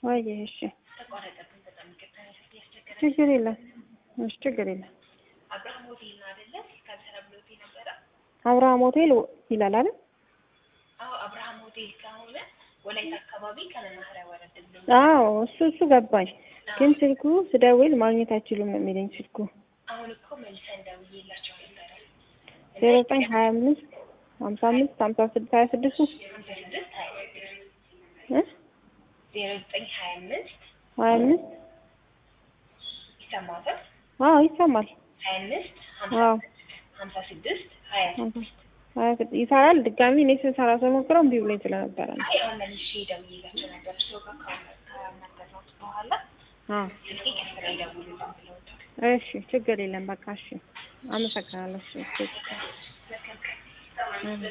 ወይ እሺ ተቋረጠብን። በጣም ይቅርታ ያስቸገረ ችግር የለም እሺ ችግር የለም አብርሃም ሆቴል ነው አይደለ? ካልሰራ ብሎት ነበረ። አብርሃም ሆቴል ይላል አይደል አዎ አብርሃም ሆቴል ከሆነ ወላይታ አካባቢ ከመናኸሪያ ወረድ ብሎ አዎ እሱ እሱ ገባኝ ግን ስልኩ ስደውል ማግኘት አይችሉም ነው የሚለኝ ስልኩ አሁን እኮ መልሰን ደውዬላቸው ነበረ። ዜሮ ዘጠኝ ሀያ አምስት ሀምሳ አምስት ሀምሳ ስድስት ሀያ ስድስት ሀምሳ ስድስት ሀያ ስድስት እ ዜሮ ዘጠኝ ሀያ አምስት ሀያ አምስት ይሰማታል። አዎ ይሰማል ሀያ አምስት አዎ ሀምሳ ስድስት ሀያ ስድስት ሀያ ስድስት ይሰራል ድጋሚ እኔ ስሰራ ስሞክረው እምቢ ብሎኝ ስለነበረ ነው አይ አሁን መልሼ ደውዬላቸው ነበር። እርስዎ ጋር ካናገርኩት በኋላ አዎ ስልኬ ከስራ ይደውሉልን ብለውታል። እሺ ችግር የለም በቃ እሺ አመሰግናለሁ እሺ መልካም ቀን። እሺ